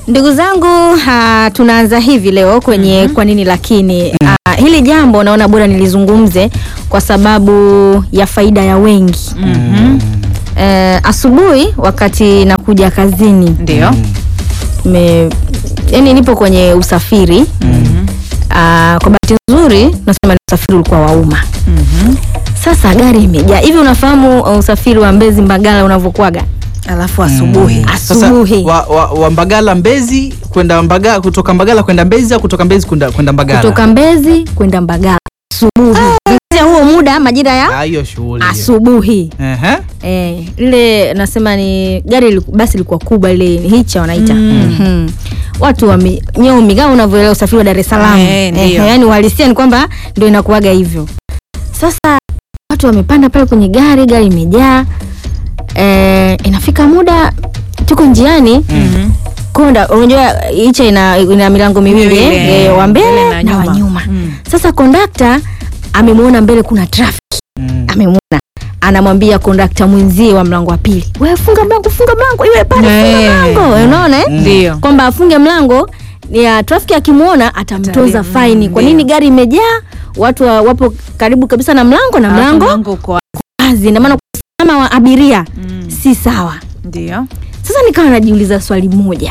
Ndugu zangu ha, tunaanza hivi leo kwenye kwa nini lakini ah, hili jambo naona bora nilizungumze kwa sababu ya faida ya wengi. Eh, asubuhi wakati nakuja kazini Ndio. me, yani nipo kwenye usafiri Ah, kwa bahati nzuri nasema ni usafiri ulikuwa wa umma. Sasa gari imejaa hivi. Unafahamu uh, usafiri wa Mbezi Mbagala unavyokuwaga Alafu asubuhi. asubuhi? Sasa, wa, wa, wa Mbagala Mbezi kwenda Mbagala, kutoka Mbagala kwenda Mbezi au kutoka Mbezi kwenda kwenda Mbagala? kutoka Mbezi kwenda Mbagala asubuhi. Sasa huo muda majira ya Ah, hiyo shughuli. hiyo. asubuhi Ehe. eh, ile nasema ni gari liku- basi lilikuwa kubwa, ile ni hicha wanaita Mhm. watu wame nyomi kama unavyoelewa usafiri wa Dar es Salaam Eh, ndio. yani uhalisia ni kwamba ndio inakuwaga hivyo. Sasa watu wamepanda pale kwenye gari, gari imejaa eh, inafika muda tuko njiani konda unajua hicha ina, ina milango miwili Miwili, eh, eh, wa mbele mbele na na wa nyuma. nyuma. Mm. Sasa kondakta amemwona mbele kuna traffic, Mm. amemwona anamwambia kondakta mwenzie wa mlango wa pili, wewe funga mlango, funga mlango, iwe pale, funga Eh. mlango. Unaona eh? Ndio. kwamba afunge mlango ya trafiki akimwona atamtoza Atali- faini. mm, Kwa ndio. nini gari imejaa watu wa, wapo karibu kabisa na mlango na Alafu mlango mlango uko wazi, na maana usalama wa abiria Mm. si sawa. Ndio. Sasa nikawa najiuliza swali moja,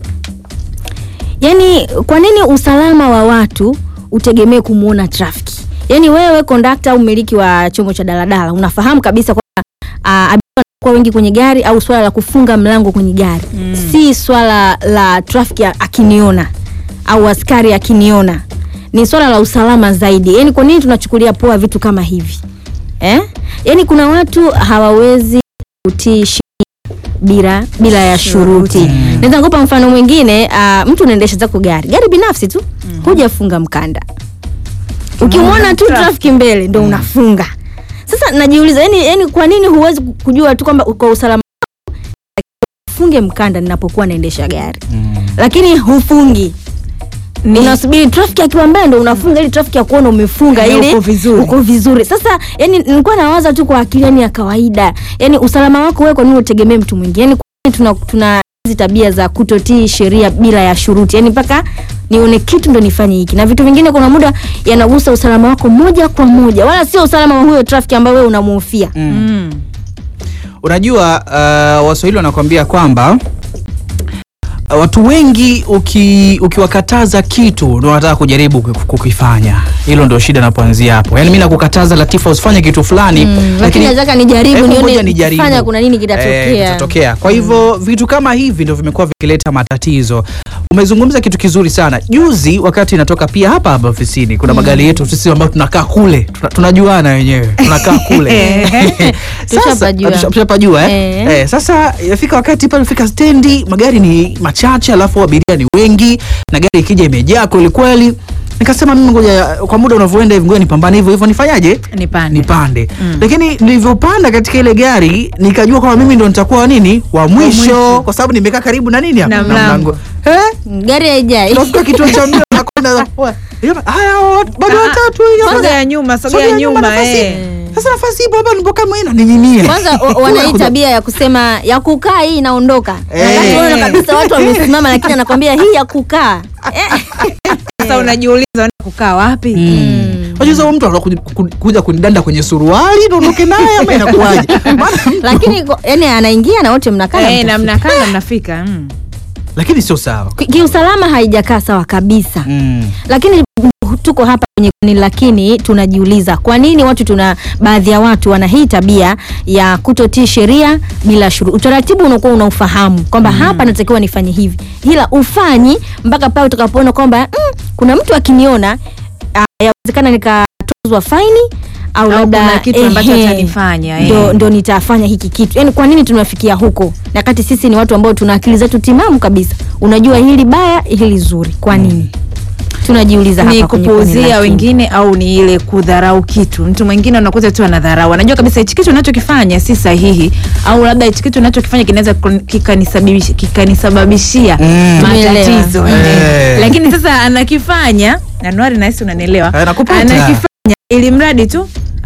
yaani kwa nini usalama wa watu utegemee kumwona trafiki? Yaani wewe kondakta au mmiliki wa chombo cha daladala unafahamu kabisa kwamba ah, abiria wanakuwa wengi kwenye gari, au swala la kufunga mlango kwenye gari Mm. si swala la trafiki akiniona au askari akiniona, ni swala la usalama zaidi. Yaani kwa nini tunachukulia poa vitu kama hivi eh? Yaani kuna watu hawawezi kutii sheria bila bila ya shuruti. Shuruti. Naweza kupa mfano mwingine, uh, mtu unaendesha zako gari gari binafsi tu, hujafunga mkanda, ukimwona tu traffic. trafiki mbele ndo unafunga. Sasa najiuliza, yani, yani kwa nini huwezi kujua tu kwamba kwa usalama wako, ufunge mkanda ninapokuwa naendesha gari Mm. lakini hufungi Ni- unasubiri trafiki akiwa mbele ndo unafunga ili trafiki akuona umefunga Eh, ili uko vizuri. uko vizuri. Sasa yani nilikuwa nawaza tu kwa akili yani ya kawaida, yani usalama wako wewe, kwa nini utegemee mtu mwingine? Yani kwa nini tuna tuna hizi tabia za kutotii sheria bila ya shuruti, yani mpaka nione kitu ndo nifanye hiki, na vitu vingine kuna muda yanagusa usalama wako moja kwa moja, wala sio usalama wa huyo trafiki ambaye wewe unamuhofia. Mm. Unajua uh, Waswahili wanakuambia kwamba uh, watu wengi uki, ukiwakataza kitu ndo wanataka kujaribu kuki- kukifanya. Hilo ndio shida inapoanzia hapo. Yaani mimi nakukataza Latifa usifanye kitu fulani Mm, lakini nataka nijaribu Hebu nione ngoja nijaribu. nikifanya kuna nini Eh, kitatokea. kitatokea. Kwa hivyo vitu kama hivi ndio vimekuwa vikileta matatizo. Umezungumza kitu kizuri sana. Juzi wakati inatoka pia hapa hapa ofisini kuna magari yetu sisi ambao tunakaa kule. Tuna, tunajuana wenyewe. Tunakaa kule. Sasa Tushapajua. tusha- tushapajua eh? Eh. Eh, sasa yafika wakati pale fika stendi magari ni machache alafu abiria ni wengi na gari ikija imejaa kweli kweli. Nikasema mimi ngoja kwa muda unavyoenda hivi ngoja nipambane hivyo hivyo nifanyaje? Nipande. nipande lakini nilivyopanda katika ile gari nikajua kwamba mimi ndo nitakuwa nini wa mwisho, mwisho. kwa sababu nimekaa karibu na nini hapa? Na mlango. Eh? Gari haijai. Tunafika kituo cha mbio nakwenda haya bado Ah, ah. watatu hiyo hapa. Sogea nyuma, sogea Sogea nyuma, nafasi. eh. Sasa nafasi ipo hapa nipo kama ina ninyinia. Kwanza wa- wana hii tabia ya kusema ya kukaa hii inaondoka. Eh. Wakati unaona kabisa watu wamesimama lakini anakwambia hii ya kukaa. Eh. Sasa unajiuliza unaenda kukaa wapi? Unajua huyo mtu anakuja ku- kuja kunidanda kwenye suruali ndo ondoke naye ama inakuwaje? Maana Lakini kwa- yani anaingia na wote mnakaa na Eh, na mtafika. mnakaa na mnafika. Mm. lakini sio sawa. Ki- Kiusalama haijakaa sawa kabisa. Mm. Lakini tuko hapa kwenye kuni, lakini tunajiuliza kwa nini watu tuna baadhi ya watu wana hii tabia ya kutotii sheria bila shuru. Utaratibu unakuwa unaufahamu kwamba hapa natakiwa nifanye hivi, ila ufanyi mpaka pale utakapoona kwamba mm, kuna mtu akiniona, ah, yawezekana nikatozwa faini au Au labda kuna kitu ambacho ehe, atanifanya, eh. ndo, ndo nitafanya hiki kitu. Yani kwa nini tunafikia huko, na kati sisi ni watu ambao tuna akili zetu timamu kabisa, unajua hili baya hili zuri, kwa nini tunajiuliza ni hapa kwenye kuni kupuuzia lakini. wengine au ni ile kudharau kitu. Mtu mwingine unakuta tu anadharau, anajua kabisa hichi kitu unachokifanya si sahihi, au labda hichi kitu unachokifanya kinaweza kun- kikanisababishia kikanisababishia Mm. matatizo Umeelewa. Eh. lakini sasa anakifanya Januari, nahisi unanielewa, Eh, nakupata. anakifanya ili mradi tu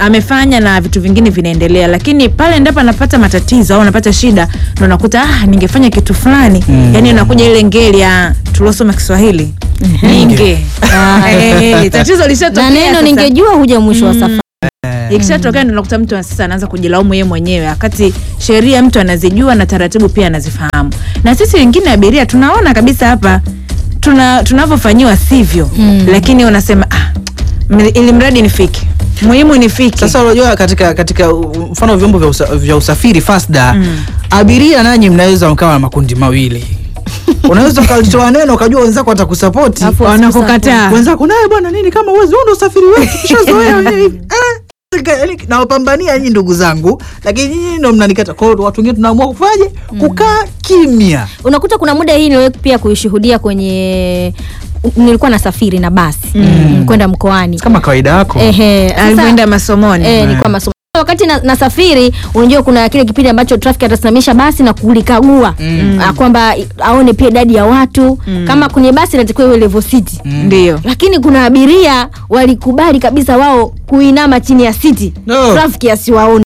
amefanya na vitu vingine vinaendelea, lakini pale ndipo anapata matatizo au anapata shida, ndo unakuta ah, ningefanya kitu fulani Mm. yani unakuja ile ngeli ya tuliosoma Kiswahili ninge Eh, tatizo lishatokea na neno sasa. ningejua huja mwisho wa safari ikishatokea ndo nakuta mtu sasa anaanza kujilaumu yeye mwenyewe, wakati sheria mtu anazijua na taratibu pia anazifahamu. Na sisi wengine abiria tunaona kabisa hapa tuna tunavyofanyiwa sivyo, Mm. lakini unasema ah, m- ili mradi nifike, muhimu nifike. Sasa unajua katika katika uh, mfano vyombo vya, usa, vya usafiri Fasda Mm. abiria nanyi mnaweza mkawa na makundi mawili unaweza ukalitoa neno ukajua wenzako watakusapoti Alafu wanakukataa. wenzako naye bwana nini kama uwezi huu ndo usafiri wetu tushazoea wenyewe hivi Eh, yaani nawapambania nyinyi ndugu zangu lakini nyinyi ndo mnanikata kwa hiyo watu wengine tunaamua kufanyaje kukaa kimya unakuta kuna muda hii niliwahi pia kuishuhudia kwenye nilikuwa nasafiri na basi mm. kwenda mkoani kama kawaida yako Ehe, sasa- alivyoenda masomoni Eh, nilikuwa masomo wakati na- nasafiri unajua kuna kile kipindi ambacho traffic atasimamisha basi na kulikagua Mm. Ah, kwamba i- aone pia idadi ya watu kama kwenye basi inatakiwa iwe level city ndio lakini kuna abiria walikubali kabisa wao kuinama chini ya siti No. traffic asiwaoni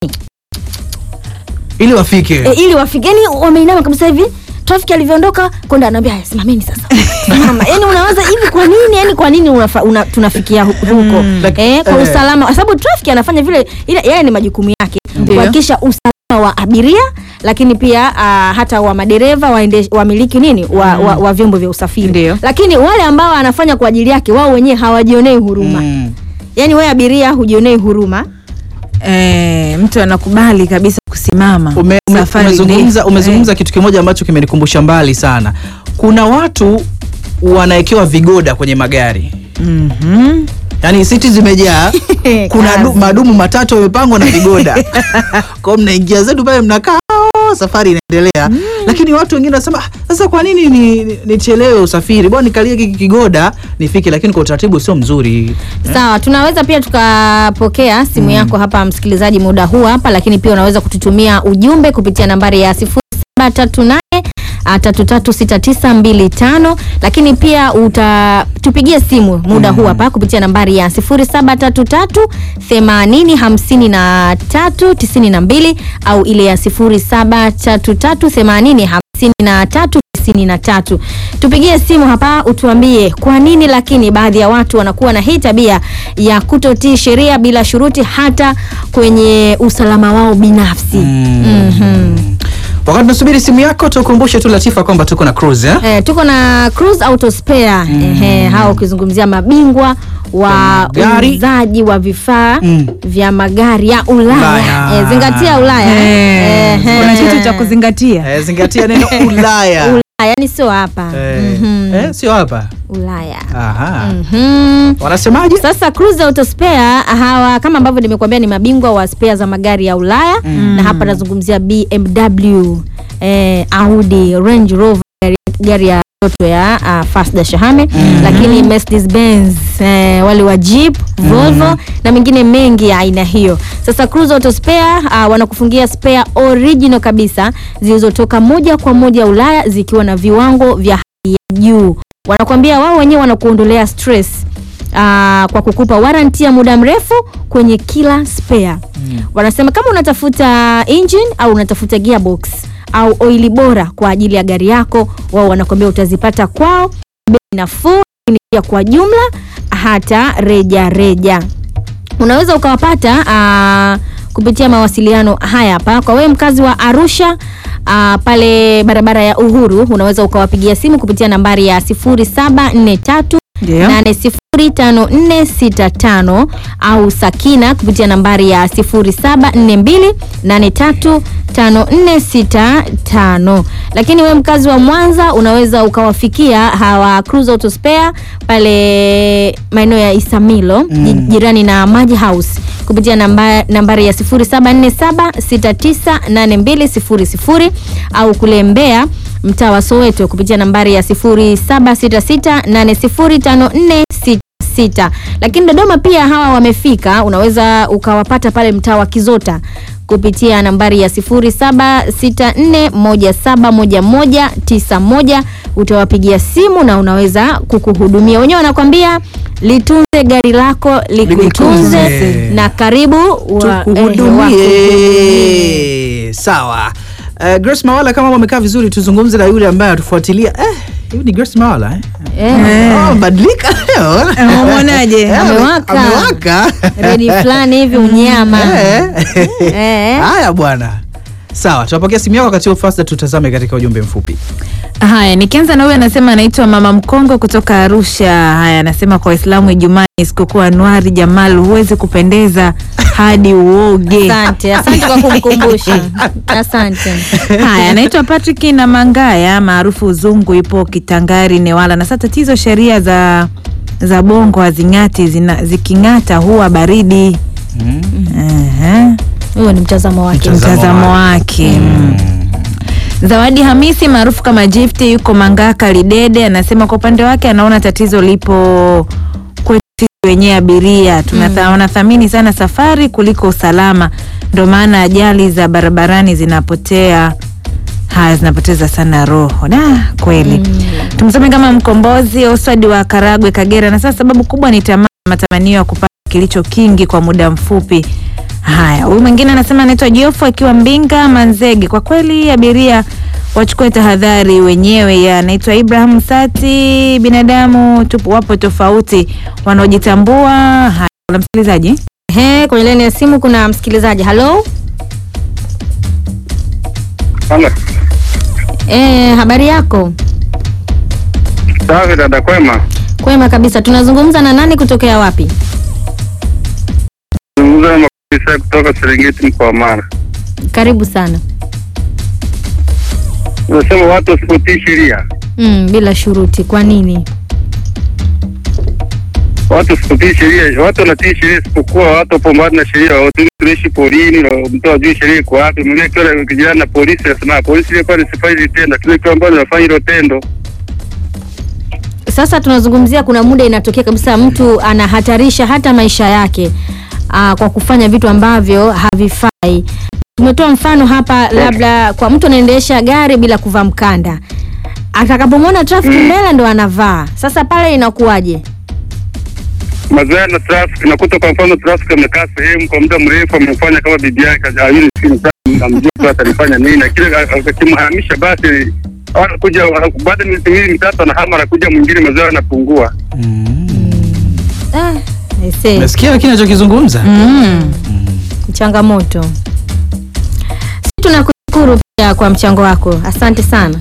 ili wafike e, ili wafike yani wameinama kabisa hivi traffic alivyoondoka konda anaambia "Haya, simameni sasa simama yani unawaza hivi kwa nini yani kwa nini unafa, una, tunafikia hu- huko Like, eh, kwa eh. usalama kwa sababu traffic anafanya vile ile yeye ni majukumu yake Ndio. kuhakikisha usalama wa abiria lakini pia uh, hata wa madereva waende- wamiliki nini wa, wa, wa vyombo vya usafiri Ndio. lakini wale ambao anafanya kwa ajili yake wao wenyewe hawajionei huruma Mm. yani wewe abiria hujionei huruma eh, mtu anakubali kabisa kusimama Ume, ume, Safari umezungumza, ndefu. umezungumza kitu kimoja ambacho kimenikumbusha mbali sana kuna watu wanawekewa vigoda kwenye magari Eh, mhm. yaani siti zimejaa kuna du, madumu matatu yamepangwa na vigoda kwao mnaingia zetu pale mnakaa "Oh, safari inaendelea lakini watu wengine wanasema "Ah, sasa kwa nini ni- ni- nichelewe usafiri bwana nikalie hiki kigoda nifike lakini kwa utaratibu sio mzuri sawa tunaweza pia tukapokea simu yako hapa msikilizaji muda huu hapa lakini pia unaweza kututumia ujumbe kupitia nambari ya 0738 336925 lakini pia utatupigia simu muda huu hapa kupitia nambari ya 0733 805392 au ile ya 0733 80 93 tupigie simu hapa utuambie kwa nini lakini baadhi ya watu wanakuwa na hii tabia ya kutotii sheria bila shuruti hata kwenye usalama wao binafsi Mm. Mhm. wakati tunasubiri simu yako tukumbushe tu latifa kwamba tuko na cruise eh? Eh, tuko na Cruise Auto Spare Ehe, hao ukizungumzia mabingwa wa Magari. uuzaji wa vifaa Mm. vya magari ya Ulaya, Ulaya. Eh, zingatia Ulaya Eh, Ehe. kuna kitu cha kuzingatia Eh, zingatia neno ulaya Ulaya yani sio hapa Eh, Mhm. eh, sio hapa Ulaya Aha. Mhm. wanasemaje Sasa Cruise Auto Spare hawa kama ambavyo nimekuambia ni mabingwa wa spare za magari ya Ulaya na hapa nazungumzia BMW, eh, Audi, Range Rover gari, gari ya toto ya uh, Fasda Shahame lakini Mercedes Benz eh, wale wa Jeep, Volvo na mengine mengi ya aina hiyo. Sasa Cruise Auto Spare uh, wanakufungia spare original kabisa zilizotoka moja kwa moja Ulaya zikiwa na viwango vya hali ya juu. Wanakuambia wao wenyewe wanakuondolea stress aa, kwa kukupa warranty ya muda mrefu kwenye kila spare. Wanasema kama unatafuta engine au unatafuta gearbox au oili bora kwa ajili ya gari yako, wao wanakuambia utazipata kwao bei nafuu, lakini pia kwa jumla hata reja reja. Unaweza ukawapata aa, kupitia mawasiliano haya hapa. Kwa wewe mkazi wa Arusha aa, pale barabara ya Uhuru, unaweza ukawapigia simu kupitia nambari ya 0743 Ndio. 805465 au Sakina kupitia nambari ya 0742835465. Lakini we mkazi wa Mwanza unaweza ukawafikia hawa Cruise Auto Spare pale maeneo ya Isamilo ji- jirani na Maji House kupitia namba, nambari ya 0747698200 au kule Mbeya mtaa wa Soweto kupitia nambari ya 0766805466. Lakini Dodoma pia hawa wamefika, unaweza ukawapata pale mtaa wa Kizota kupitia nambari ya 0764171191 utawapigia simu na unaweza kukuhudumia. Wenyewe wanakwambia litunze gari lako likutunze Likutunze. na karibu wa- eh, wakuhudumie. tukuhudumie sawa uh, Grace Mawala kama wamekaa vizuri tuzungumze na yule ambaye atufuatilia eh, huyu ni Grace Mawala eh? Eh, Oh, badilika leo. Umemwonaje? Eh, Amewaka. amewaka. redi fulani hivi unyama Eh. Eh. haya bwana sawa tunapokea simu yako wakati huo fasta tutazame katika ujumbe mfupi Haya, nikianza na huyu anasema anaitwa Mama Mkongo kutoka Arusha. Haya, anasema kwa Waislamu Ijumaa ni sikukuu Anuari Jamal, huwezi kupendeza hadi uoge. asante asante kwa kumkumbusha asante Haya, anaitwa Patrick na Mangaya maarufu Uzungu, ipo Kitangari Newala. Na sasa tatizo, sheria za za bongo hazing'ati, zina- ziking'ata huwa baridi. Aha, huyo ni mtazamo wake Mtazamo mtazamo wake. wake mm. Zawadi Hamisi maarufu kama Gift yuko Mangaka Lidede, anasema kwa upande wake anaona tatizo lipo kwetu sisi wenyewe abiria tunathamini thamini sana safari kuliko usalama, ndio maana ajali za barabarani zinapotea haya zinapoteza sana roho da kweli. Tumsome kama mkombozi Oswald wa Karagwe Kagera, na sasa sababu kubwa ni tamaa, matamanio ya kupata kilicho kingi kwa muda mfupi. Haya, huyu mwingine anasema anaitwa Jofu akiwa Mbinga Manzege. Kwa kweli abiria wachukue tahadhari wenyewe. Ya anaitwa Ibrahim Sati. Binadamu tupo wapo tofauti, wanaojitambua. Haya, kuna msikilizaji He, kwenye laini ya simu kuna msikilizaji halo Halo. eh, habari yako Safi dada, kwema. kwema kabisa tunazungumza na nani kutokea wapi Zungumza na maafisa kutoka Serengeti mkoa wa Mara. karibu sana Unasema watu wasipotii sheria, mm, bila shuruti kwa nini watu wasipotii sheria, watu wanatii sheria, isipokuwa watu wapo mbali na sheria. Watu tunaishi porini, na mtu ajui sheria iko wapi. Mwingine akiwa kijana na polisi anasema polisi ilikuwa nisifanye hili tendo, kile kitu ambacho nafanya hilo tendo. sasa tunazungumzia kuna muda inatokea kabisa mtu anahatarisha hata maisha yake aa, kwa kufanya vitu ambavyo havifai tumetoa mfano hapa labda kwa mtu anaendesha gari bila kuvaa mkanda atakapomwona trafiki mbele ndo anavaa sasa pale inakuwaje Mazoea na traffic, nakuta kwa mfano traffic amekaa sehemu kwa muda mrefu, amefanya kama bibi yake hajui simu zake, namjua tu atalifanya nini, na kile akimhamisha basi anakuja baada ya miezi miwili mitatu, anahama anakuja mwingine, mazoea yanapungua. ah, I see. nasikia lakini anachokizungumza mm. changamoto si tunakushukuru pia kwa mchango wako asante sana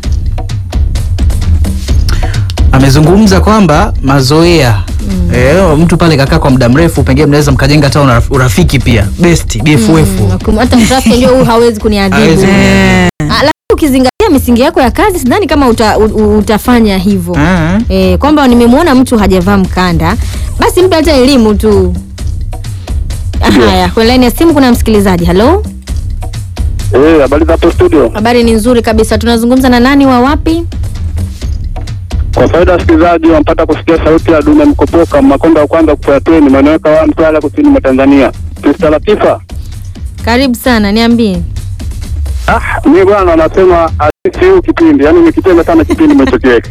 amezungumza kwamba mazoea Eh, mtu pale kakaa kwa muda mrefu pengine mnaweza mkajenga hata uraf- urafiki pia best bff Mm, hata trafiki ndio huyu hawezi kuniadhibu Hawezi. Eh, Ah, lakini ukizingatia misingi yako ya kazi sidhani kama uta, u, utafanya hivyo Ah. e, kwamba nimemwona mtu hajavaa mkanda basi mpe hata elimu tu haya kwenye laini ya simu kuna msikilizaji halo Eh, habari za hapo studio. habari ni nzuri kabisa tunazungumza na nani wa wapi Kwa faida ya wasikilizaji, wampata kusikia sauti ya Dume Mkopoka, Makonda wa kwanza kufuateni, maneweka wa Mtwara, kusini mwa Tanzania. Mr. Latifa, karibu sana niambie ah, mi bwana anasema asisi huu kipindi, yaani nikipenda sana kipindi mwechokiweka.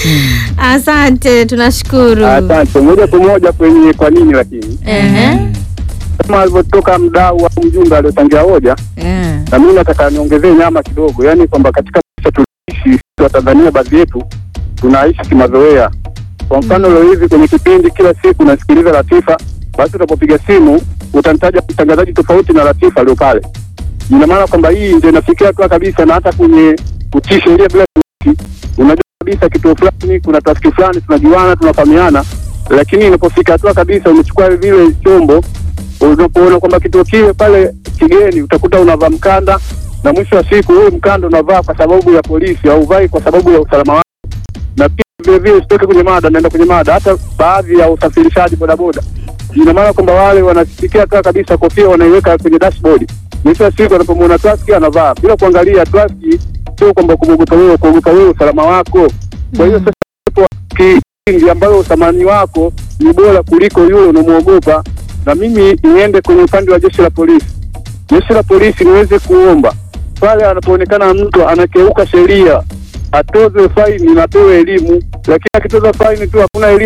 asante tunashukuru Asante. Moja kwa moja kwenye kwa nini, lakini Ehe. kama alivyotoka mdau au mjumbe aliyochangia hoja, eh. na mimi nataka niongezee nyama kidogo, yaani kwamba katika maisha tuliishi sisi wa Tanzania, baadhi yetu tunaishi kimazoea. Kwa mfano leo hivi kwenye kipindi kila siku nasikiliza Latifa, basi unapopiga simu utamtaja mtangazaji tofauti na Latifa aliyo pale. Ina maana kwamba hii ndio inafikia hatua kabisa, na hata kwenye kutii sheria bila kutii, unajua kabisa kituo fulani kuna trafiki fulani tunajuana, tunafahamiana, lakini inapofika hatua kabisa umechukua vile chombo unapoona kwamba kituo kile pale kigeni, utakuta unavaa mkanda, na mwisho wa siku huyu mkanda unavaa kwa sababu ya polisi, hauvai kwa sababu ya usalama wako. Na pia vile vile, usitoke kwenye mada, naenda kwenye mada, hata baadhi ya usafirishaji bodaboda, ina maana kwamba wale wanasikia kaa kabisa kofia wanaiweka kwenye dashboard. Mwisho wa siku anapomwona trafiki anavaa bila kuangalia trafiki, sio kwamba kuogopa wewe, kuogopa wewe usalama wako. Kwa hiyo sasa uwepo wa kingi ambayo uthamani wako ni bora kuliko yule unamwogopa. Na mimi niende kwenye upande wa jeshi la polisi. Jeshi la polisi niweze kuomba pale anapoonekana mtu anakeuka sheria atozwe faini na apewe elimu, lakini akitoza faini tu hakuna elimu,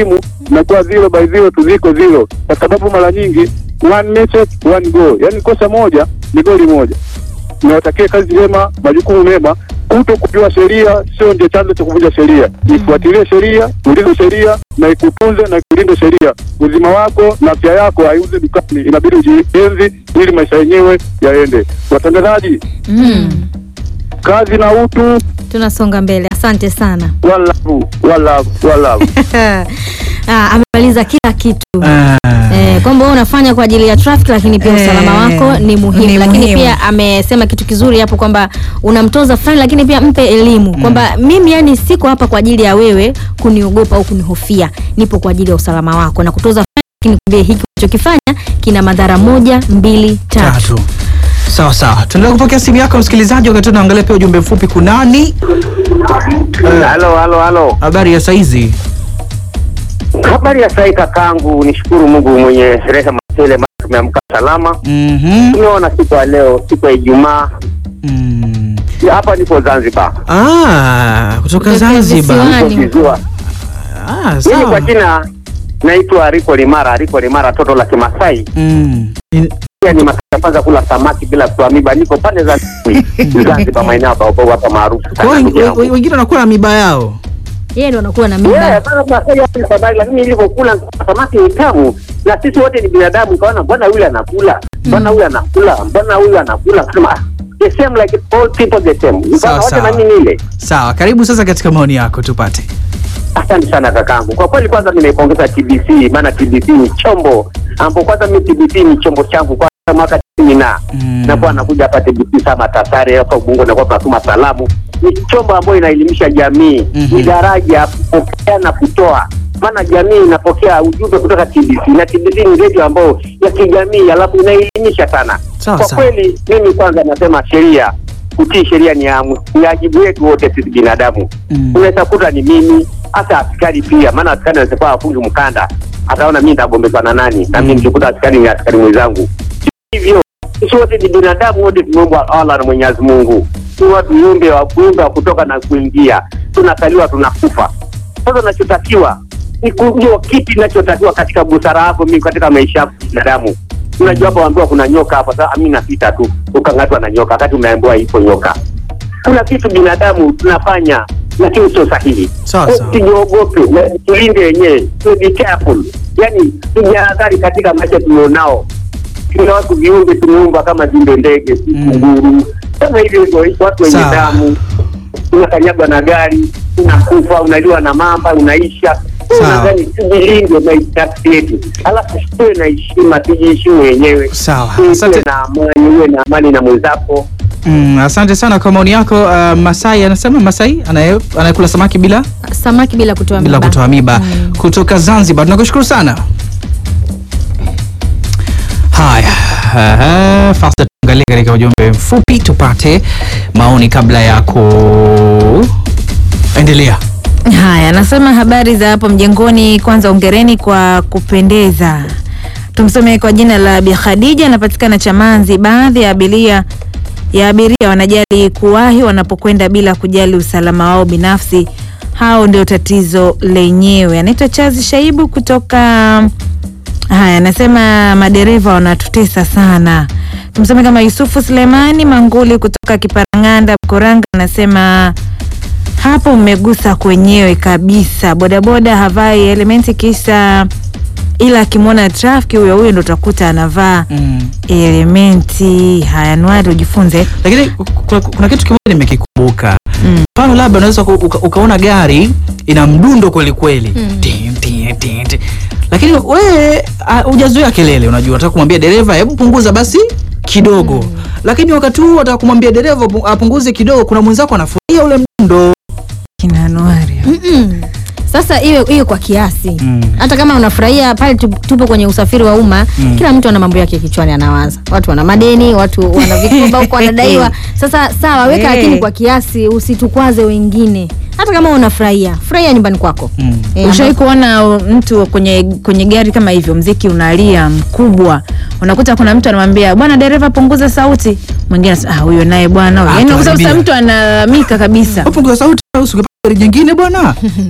inakuwa zero by zero tu ziko zero, kwa sababu mara nyingi one message one goal, yani kosa moja ni goli moja. Niwatakie kazi njema, majukumu mema. Kuto kujua sheria sio ndio chanzo cha kuvunja sheria. Ifuatilie sheria, ulinde sheria na ikutunze na ikulinde sheria. Uzima wako na afya yako haiuzi dukani, inabidi ujienzi ili maisha yenyewe yaende. Watangazaji, Mm. kazi na utu, Tunasonga mbele. Asante sana. walavu walavu walavu. Ah, amemaliza kila kitu. Ah. Eh, kwamba wewe unafanya kwa ajili ya traffic lakini pia Eh, usalama wako ni muhimu, ni lakini muhimu. pia amesema kitu kizuri hapo kwamba unamtoza fulani, lakini pia mpe elimu kwamba mimi yani siko hapa kwa ajili ya wewe kuniogopa au kunihofia, nipo kwa ajili ya usalama wako na kutoza fulani, lakini kwambie hiki unachokifanya kina madhara moja, mbili, tatu. tatu sawa sawa tuendelea kupokea simu yako msikilizaji wakati tunaangalia pia ujumbe mfupi kunani Eh, Halo, halo, halo. habari ya saizi Habari ya sai kakangu, nishukuru Mungu mwenye rehema tele, maana tumeamka salama. Mhm. Tumeona siku ya leo, siku ya Ijumaa. Mm. Ya, Hapa nipo Zanzibar. Ah, kutoka Kutoka Zanzibar. visiwani. Nipo Kizua. Ah, Mimi sawa. kwa jina naitwa Riko Limara, Riko Limara, toto la Kimasai. Mm. In- Pia ni Masai ya kwanza kula samaki bila kuamiba. Niko pande za Zanzibar, maeneo ya Baobab hapa maarufu Kwa sana. hiyo ndugu we- yangu. we- wengine wanakuwa na miba yao. Yeye ndo anakuwa na mimba. Yeah, bana Masai hapa ni habari, lakini nilivyokula samaki ni tamu, na sisi wote ni binadamu. Kaona mbona yule anakula, mbona huyu anakula, mbona huyu anakula, kusema ah, the same like all people the same. Sawa, Mbona wote sawa. na mimi nile. Sawa, karibu sasa katika maoni yako tupate. Asante sana kakangu, kwa kweli kwanza nimeipongeza TBC, maana TBC ni chombo ambapo kwanza mimi TBC ni chombo changu kwa mwaka tisini na Mm. nakuwa nakuja hapa TBC sama Tasare hapa Ubungo, nakuwa tunatuma salamu. Ni chombo ambayo inaelimisha jamii, Mhm. ni daraja kupokea na kutoa, maana jamii inapokea ujumbe kutoka TBC na TBC ni redio ambayo ya kijamii, alafu inaelimisha sana. Sawa, Kwa sawa. kweli mimi kwanza nasema sheria, kutii sheria ni amu- ni wajibu wetu wote sisi binadamu Mm. unaweza kuta ni mimi hata askari pia, maana askari anaweza kuwa afungi mkanda, ataona mimi nitagombezwa na nani, na mimi nikikuta askari ni askari mwenzangu. Hivyo sisi wote ni binadamu, wote tumeumbwa Allah na Mwenyezi Mungu, ni watu viumbe wa kuumba wa kutoka na kuingia, tunazaliwa tunakufa. Sasa unachotakiwa ni kujua kipi kinachotakiwa katika busara yako, mimi katika maisha yako binadamu. Unajua hapa waambiwa kuna nyoka hapa, sasa mimi napita tu ukang'atwa na nyoka, wakati umeambiwa ipo nyoka kuna vitu binadamu tunafanya lakini sio sahihi. Sawa, Kwa sawa. Tujiogope, na tulinde wenyewe, tu be careful, yani tujihadhari katika maisha tulionao. Tuna watu viumbe tumeumba kama vile ndege, si Mm. kunguru, kama hivyo hivyo, watu wenye Sawa. damu. Unakanyagwa na gari, unakufa, unaliwa na mamba, unaisha. Sawa. Nadhani tujilinde maisha yetu, alafu tuwe na heshima, tujiheshimu wenyewe, Sawa. tuwe Asante. na amani, uwe na amani na mwenzako. Mm, asante sana kwa maoni yako. Uh, Masai anasema Masai anaye- anayekula samaki bila Samaki bila kutoa bila mimba. kutoa miba kutoka Zanzibar. Tunakushukuru sana. Haya, uh, fasta tuangalie katika ujumbe mfupi tupate maoni kabla ya kuendelea. Haya, nasema habari za hapo mjengoni. Kwanza ongereni kwa kupendeza. Tumsome kwa jina la Bi Khadija, anapatikana Chamanzi. Baadhi ya abiria ya abiria wanajali kuwahi wanapokwenda bila kujali usalama wao binafsi. Hao ndio tatizo lenyewe. Anaitwa Chazi Shaibu kutoka Haya, anasema madereva wanatutesa sana. Tumseme kama Yusufu Sulemani Manguli kutoka Kiparang'anda Mkoranga, anasema hapo mmegusa kwenyewe kabisa. Bodaboda havai elementi kisa, ila akimwona trafiki huyo huyo ndo utakuta anavaa Mm. elementi. Haya, Nwari ujifunze. Lakini kuna, kuna kitu kimoja nimekikumbuka. Mm. Mfano labda unaweza uka, uka, ukaona gari ina mdundo kweli kweli. Mm. Tin, tin, tin, tin. Lakini wewe ah, hujazoea kelele, unajua unataka kumwambia dereva hebu punguza basi kidogo. Lakini wakati huu unataka kumwambia dereva pu- apunguze kidogo, kuna mwenzako anafurahia ule mdundo. Kina Nwari. Mm-mm. Sasa iwe iwe kwa kiasi Mm. hata kama unafurahia pale tu- tupo kwenye usafiri wa umma Mm. kila mtu ana mambo yake kichwani anawaza watu wana madeni watu wana vikoba huko wanadaiwa sasa sawa weka Eh. lakini kwa kiasi usitukwaze wengine hata kama unafurahia furahia nyumbani kwako Mm. Eh, Ushawahi ambapo- kuona uh, mtu kwenye kwenye gari kama hivyo, mziki unalia mkubwa, unakuta kuna mtu anamwambia bwana dereva, punguza sauti, mwingine anasema ah, huyo naye bwana, huyo." Ah, yaani unakuta tuharibia. sasa mtu analalamika kabisa. Punguza sauti usingepata gari jingine bwana.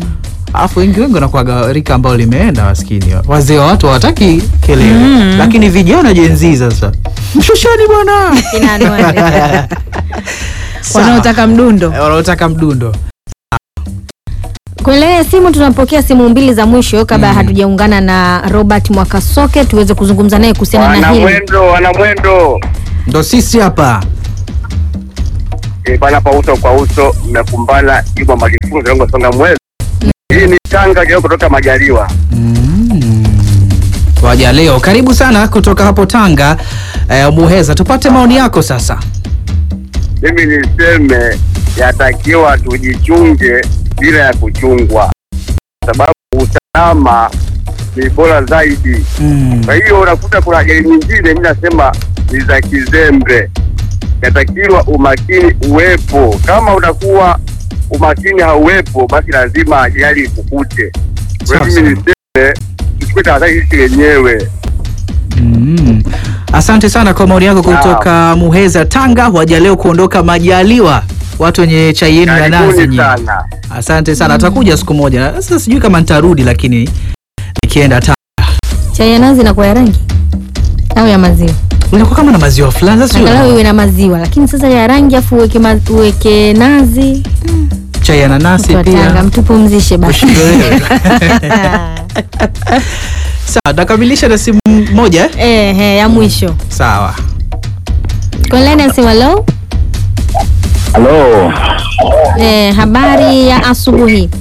alafu wengi wengi wanakuwaga rika ambao limeenda maskini wazee wa watu hawataki kelele Mm. lakini vijana jenzi sasa mshushani bwana Kina Anuari. Sawa. wanaotaka mdundo Eh, wanaotaka mdundo Kwenye laini ya simu tunapokea simu mbili za mwisho kabla hatujaungana na Robert Mwakasoke tuweze kuzungumza naye kuhusiana na Wana hili. mwendo, wana mwendo. ndo sisi hapa E, bana pa uso kwa uso mmekumbana Juma Malifunzo Longo Songa Mwezi. Hii ni Tanga leo kutoka Majaliwa. mm. waja leo karibu sana kutoka hapo tanga eh, muheza tupate maoni yako sasa Mimi niseme yatakiwa tujichunge bila ya kuchungwa, sababu usalama ni bora zaidi. mm. Kwa hiyo unakuta kuna ajali nyingine, mimi nasema ni za kizembe. Yatakiwa umakini uwepo. Kama utakuwa umakini hauwepo, basi lazima ajali ikukute. Kwa hiyo Sawa mimi sawa. niseme tuchukue tahadhari sisi wenyewe. Mm. Asante sana kwa maoni yako kutoka Muheza, Tanga. Waja leo kuondoka Majaliwa, watu wenye chai yenu ya nazi Karibuni nyinyi. sana. Asante sana, atakuja siku moja. Sasa sijui kama nitarudi, lakini nikienda Tanga Chai ya nazi inakuwa ya rangi au ya maziwa? inakuwa kama na maziwa fulani. Sasa Angalau sio iwe na maziwa, lakini sasa ya rangi afu uweke, ma, uweke nazi. chai ya nanasi Mtu wa Tanga, pia. mtupumzishe basi. Ushindwe wewe. Sawa, nakamilisha na simu moja eh? Eh, eh, ya mwisho. Sawa. Kwenye laini ya simu, hello. Halo, Eh, habari ya asubuhi.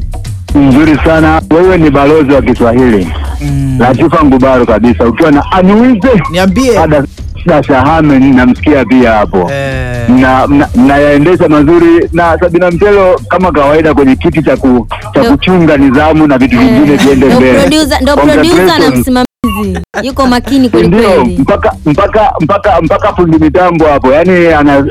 nzuri sana. Wewe ni balozi wa Kiswahili Mm. Latifa Ngubaro kabisa, ukiwa na anuize Niambie. ada Dashahame, namsikia pia hapo Eh, na mna- mnayaendesha mazuri na Sabina Mtelo kama kawaida kwenye kiti cha ku, cha Ndo- kuchunga nidhamu na vitu vingine viende Ndo mbele. producer, ndo producer na Congratulations. msimamizi yuko makini kweli Ndio, kweli. mpaka mpaka mpaka mpaka fundi mitambo hapo, yani ana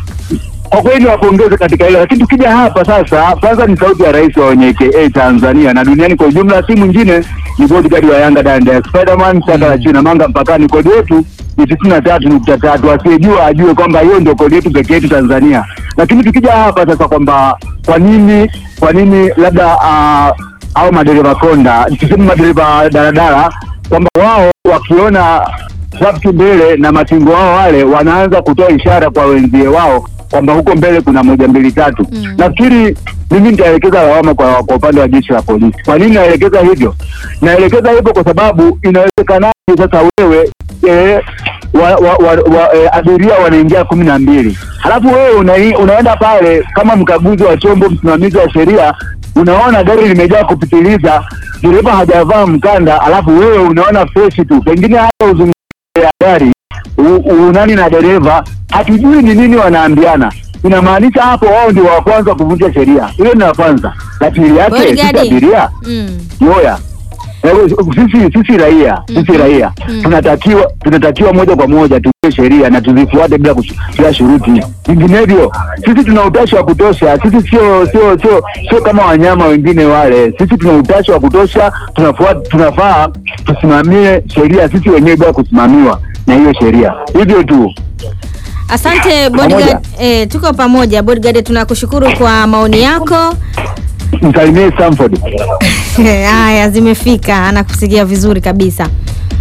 kwa kweli wapongeze katika hilo, lakini tukija hapa sasa, kwanza ni sauti ya rais wa wenye AKA Tanzania na duniani kwa ujumla, si mwingine ni bodyguard wa Yanga Danda Spiderman saka la china manga mpakani. Kodi yetu ni tisini na tatu nukta tatu. Asiyejua ajue kwamba hiyo ndio kodi yetu pekee yetu Tanzania. Lakini tukija hapa sasa kwamba kwa nini kwa nini labda uh, au madereva konda tuseme madereva daladala kwamba wao wakiona trafiki mbele na matingo wao wale wanaanza kutoa ishara kwa wenzie wao kwamba huko mbele kuna moja mbili tatu. Mm. Nafikiri mimi nitaelekeza lawama kwa, kwa upande wa jeshi la polisi. Kwa nini naelekeza hivyo? Naelekeza hivyo kwa sababu inawezekanaje sasa wewe eh, wa, wa, wa, wa, eh, abiria wanaingia kumi na mbili halafu wewe una, unaenda pale kama mkaguzi wa chombo, msimamizi wa sheria, unaona gari limejaa kupitiliza, dereva hajavaa mkanda, alafu wewe unaona freshi tu, pengine hata uzungumze ya gari u- u- nani na dereva, hatujui ni nini wanaambiana. Inamaanisha hapo wao ndio wa kwanza kuvunja sheria. Hiyo ni la kwanza. La pili yake sisi Bodyguard. abiria Mm. Yoya. Ewe, Sisi sisi raia sisi Mhm. raia Mhm. tunatakiwa tunatakiwa moja kwa moja tujue sheria na tuzifuate bila kush- bila shuruti. Vinginevyo sisi tuna utashi wa kutosha. Sisi sio sio sio sio kama wanyama wengine wale. Sisi tuna utashi wa kutosha, tunafuata tunafaa tusimamie sheria sisi wenyewe bila kusimamiwa na hiyo sheria. Hivyo tu. Asante bodyguard. Eh, tuko pamoja bodyguard, tunakushukuru kwa maoni yako. Msalimie Stanford. Haya, zimefika, anakusikia vizuri kabisa.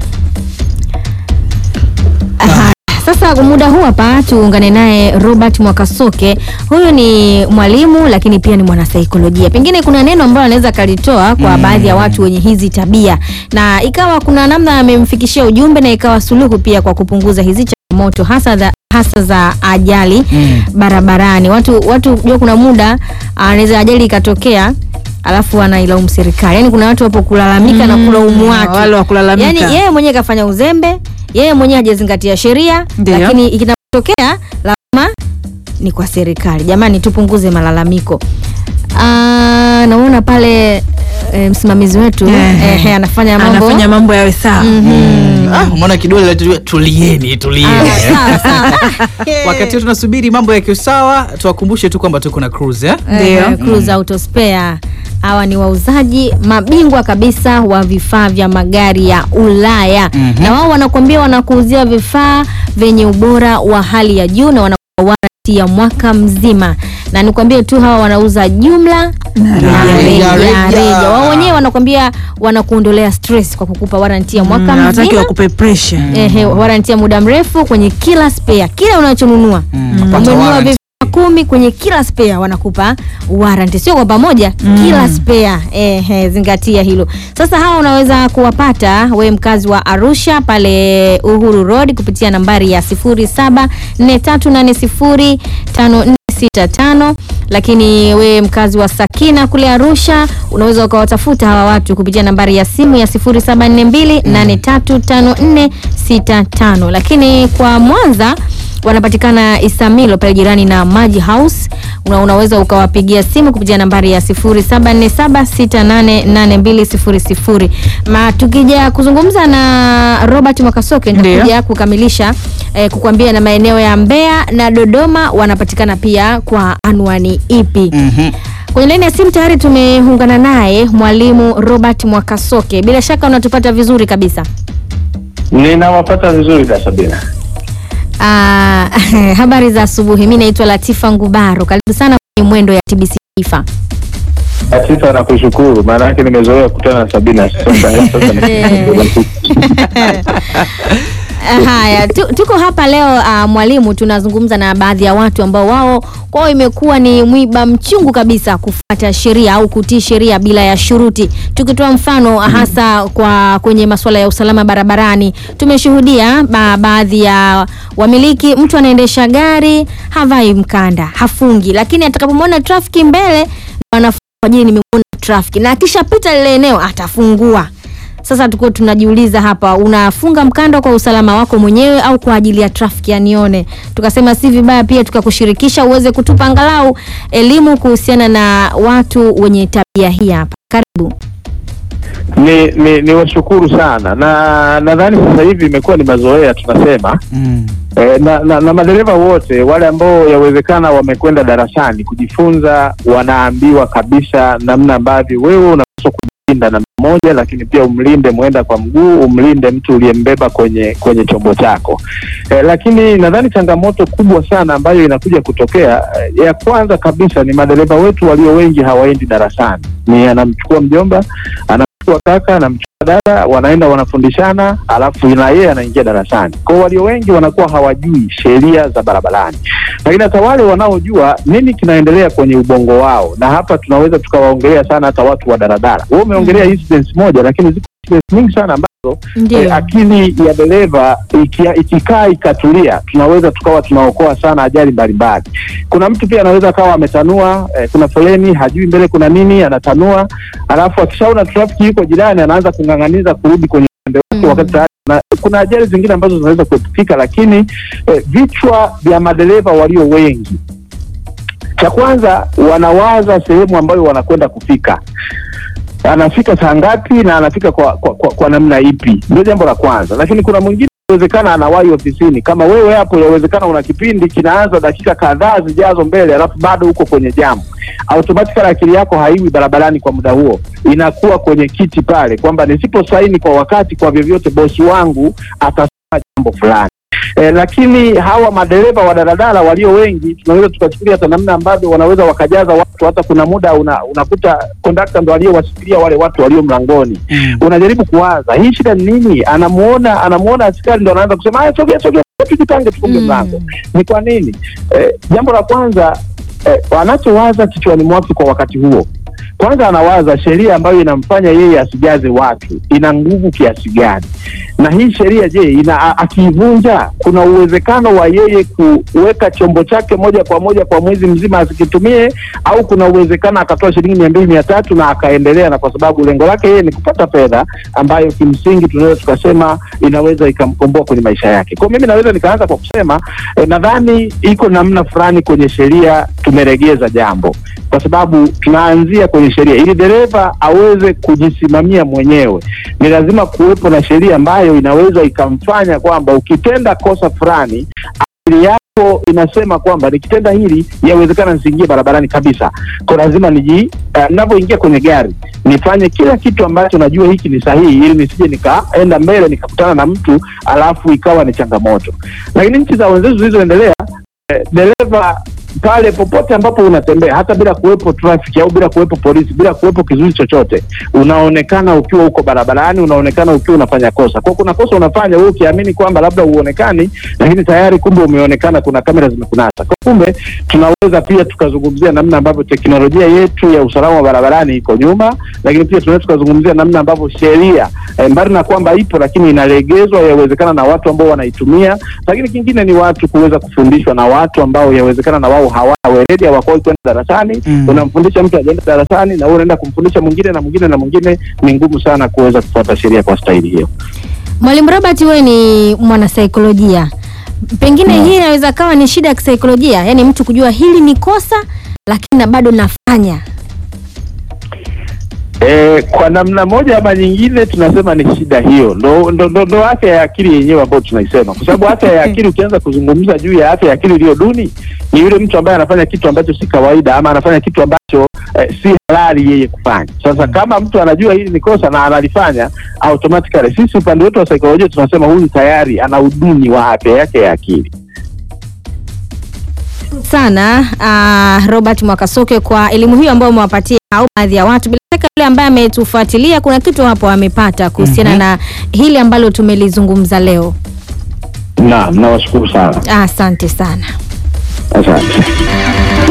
Aha, Sasa kwa muda huu hapa tuungane naye Robert Mwakasoke. Huyu ni mwalimu lakini pia ni mwanasaikolojia. Pengine kuna neno ambalo anaweza akalitoa kwa baadhi ya watu wenye hizi tabia, na ikawa kuna namna amemfikishia ujumbe na ikawa suluhu pia kwa kupunguza hizi changamoto hasa za hasa za ajali Mm. barabarani. Watu watu jua, kuna muda anaweza ajali ikatokea alafu anailaumu serikali. Yaani kuna watu wapo kulalamika na Mm, kulaumu watu. wale wa kulalamika. Yaani yeye mwenyewe kafanya uzembe, yeye mwenyewe hajazingatia sheria, Ndio. lakini ikinapotokea lawama ni kwa serikali. Jamani, tupunguze malalamiko. Ah, naona pale e, msimamizi wetu Eh, eh, anafanya mambo anafanya mambo yawe sawa Mhm. Ah, umeona kidole la tu- tulieni tulieni. Ah, sawa, sawa. Wakati huu tunasubiri mambo yakiwa sawa, tuwakumbushe tu kwamba tuko na cruise eh? Ndio. Eh, Cruise Auto Spare. Hawa ni wauzaji mabingwa kabisa wa vifaa vya magari ya Ulaya Mhm. na wao wanakuambia wanakuuzia vifaa vyenye ubora wa hali ya juu na wanakupa warranty ya mwaka mzima, na nikwambie tu hawa wanauza jumla na reja, reja reja. reja. Wao wenyewe wanakwambia wanakuondolea stress kwa kukupa waranti ya mwaka Mm, hawataki mzima wakupe pressure. Ehe, waranti ya muda mrefu kwenye kila spare, kila unachonunua Pata umenunua warranty. vifaa kumi kwenye kila spare wanakupa warranty, sio kwa pamoja, kila spare. Ehe, zingatia hilo. Sasa hawa unaweza kuwapata we mkazi wa Arusha pale Uhuru Road kupitia nambari ya 0743805465 lakini we mkazi wa Sakina kule Arusha unaweza ukawatafuta hawa watu kupitia nambari ya simu ya 0742835465 lakini kwa Mwanza wanapatikana Isamilo pale jirani na Maji House. Una, unaweza ukawapigia simu kupitia nambari ya 0747688200. Ma tukija kuzungumza na Robert Mwakasoke nitakuja Ndio. kukamilisha eh, kukwambia na maeneo ya Mbeya na Dodoma wanapatikana pia kwa anwani ipi. Mhm. Kwenye laini ya simu tayari tumeungana naye mwalimu Robert Mwakasoke. Bila shaka unatupata vizuri kabisa. Ninawapata vizuri da Sabina. Ah, habari za asubuhi. Mi naitwa Latifa Ngubaro. Karibu sana kwenye mwendo ya TBC Taifa. Latifa nakushukuru, maana yake nimezoea kukutana na Sabina. Sasa sasa ni- Ah, Haya, tu, tuko hapa leo ah, mwalimu, tunazungumza na baadhi ya watu ambao wao kwao imekuwa ni mwiba mchungu kabisa kufuata sheria au kutii sheria bila ya shuruti. Tukitoa mfano hasa kwa kwenye masuala ya usalama barabarani, tumeshuhudia ba, baadhi ya wamiliki, mtu anaendesha gari havai mkanda, hafungi, lakini atakapomwona trafiki mbele anafunga kwa ajili nimemwona trafiki, na akishapita lile eneo atafungua. Sasa tuko tunajiuliza hapa, unafunga mkanda kwa usalama wako mwenyewe au kwa ajili ya trafiki anione? Tukasema si vibaya pia tukakushirikisha uweze kutupa angalau elimu kuhusiana na watu wenye tabia hii hapa. Karibu. ni, ni, ni washukuru sana na nadhani sasa hivi imekuwa ni mazoea tunasema Mm. e, na, na, na madereva wote wale ambao yawezekana wamekwenda darasani kujifunza, wanaambiwa kabisa namna ambavyo wewe unapaswa kujilinda namba moja, lakini pia umlinde mwenda kwa mguu, umlinde mtu uliyembeba kwenye kwenye chombo chako. E, lakini nadhani changamoto kubwa sana ambayo inakuja kutokea e, ya kwanza kabisa ni madereva wetu walio wengi hawaendi darasani, ni anamchukua mjomba anamchukua kaka anamchukua dada, wanaenda wanafundishana, alafu na yeye anaingia darasani. Kwa hiyo walio wengi wanakuwa hawajui sheria za barabarani, lakini hata wale wanaojua nini kinaendelea kwenye ubongo wao, na hapa tunaweza tukawaongelea sana hata watu wa daradara. Wewe umeongelea incidents moja, lakini ziko incidents nyingi sana ambazo Ndio. eh, akili ya dereva ikia- ikikaa ikatulia, tunaweza tukawa tunaokoa sana ajali mbalimbali. Kuna mtu pia anaweza akawa ametanua eh, kuna foleni, hajui mbele kuna nini, anatanua, alafu akishaona trafiki yuko jirani, anaanza kung'ang'aniza kurudi kwenye upande wake Mm. wakati tayari na kuna ajali zingine ambazo zinaweza kuepukika, lakini eh, vichwa vya madereva walio wengi, cha kwanza wanawaza sehemu ambayo wanakwenda kufika anafika saa ngapi na anafika kwa, kwa, kwa, kwa namna ipi, ndio jambo la kwanza. Lakini kuna mwingine inawezekana anawahi ofisini, kama wewe hapo, yawezekana una kipindi kinaanza dakika kadhaa zijazo mbele, alafu bado uko kwenye jamu, automatically akili yako haiwi barabarani kwa muda huo, inakuwa kwenye kiti pale, kwamba nisiposaini kwa wakati, kwa vyovyote bosi wangu atasema jambo fulani. E, lakini hawa madereva wa daladala walio wengi tunaweza tukachukulia hata namna ambavyo wanaweza wakajaza watu. Hata kuna muda una, unakuta kondakta ndo aliyewasikilia wale watu walio mlangoni Mm. unajaribu kuwaza hii shida ni nini? Anamuona anamuona askari ndo anaanza kusema haya, sogea sogea, tujipange tufunge Mm. mlango. Ni kwa nini? Eh, jambo la kwanza eh, anachowaza kichwani mwake kwa wakati huo, kwanza anawaza sheria ambayo inamfanya yeye asijaze watu ina nguvu kiasi gani, na hii sheria je, ina a- akiivunja, kuna uwezekano wa yeye kuweka chombo chake moja kwa moja kwa mwezi mzima asikitumie, au kuna uwezekano akatoa shilingi mia mbili mia tatu na akaendelea, na kwa sababu lengo lake yeye ni kupata fedha ambayo kimsingi tunaweza tukasema inaweza ikamkomboa kwenye maisha yake. Kwa mimi naweza nikaanza kwa kusema eh, nadhani iko namna fulani kwenye sheria tumeregeza jambo, kwa sababu tunaanzia kwenye sheria. Ili dereva aweze kujisimamia mwenyewe, ni lazima kuwepo na sheria ambayo inaweza ikamfanya kwamba ukitenda kosa fulani akili yako inasema kwamba nikitenda hili yawezekana nisiingie barabarani kabisa. Kwa lazima niji uh, ninapoingia kwenye gari nifanye kila kitu ambacho najua hiki ni sahihi, ili nisije nikaenda mbele nikakutana na mtu alafu ikawa ni changamoto. Lakini nchi za wenzetu zilizoendelea eh, dereva pale popote ambapo unatembea hata bila kuwepo trafiki au bila kuwepo polisi bila kuwepo kizuizi chochote unaonekana ukiwa uko barabarani unaonekana ukiwa unafanya kosa kwa kuna kosa unafanya wewe ukiamini kwamba labda uonekani lakini tayari kumbe umeonekana kuna kamera zimekunasa kwa kumbe tunaweza pia tukazungumzia namna ambavyo teknolojia yetu ya usalama wa barabarani iko nyuma lakini pia tunaweza tukazungumzia namna ambavyo sheria eh, mbali na kwamba ipo lakini inalegezwa yawezekana na watu ambao wanaitumia lakini kingine ni watu kuweza kufundishwa na watu ambao yawezekana na wao hawana weledi hawakuwahi kwenda darasani Mm. unamfundisha mtu ajaenda darasani na wewe unaenda kumfundisha mwingine na mwingine na mwingine ni ngumu sana kuweza kufuata sheria kwa staili hiyo Mwalimu Robert, wewe ni mwanasaikolojia, pengine hii inaweza kawa ni shida ya kisaikolojia, yaani mtu kujua hili ni kosa lakini na bado nafanya. E, kwa namna moja ama nyingine tunasema ni shida hiyo, ndo, ndo, ndo, ndo afya ya akili yenyewe ambayo tunaisema, kwa sababu afya ya akili, ukianza kuzungumza juu ya afya ya akili iliyo duni, ni yule mtu ambaye anafanya kitu ambacho si kawaida ama anafanya kitu ambacho eh, si halali yeye kufanya. Sasa kama mtu anajua hili ni kosa na analifanya automatically, sisi upande wetu wa saikolojia tunasema huyu tayari ana uduni wa afya yake ya akili. sana uh, Robert Mwakasoke kwa elimu hiyo ambayo umewapatia au baadhi ya watu. Bila shaka yule ambaye ametufuatilia kuna kitu hapo amepata kuhusiana Mhm. na hili ambalo tumelizungumza leo. Naam, nawashukuru sana, Asante sana. asante.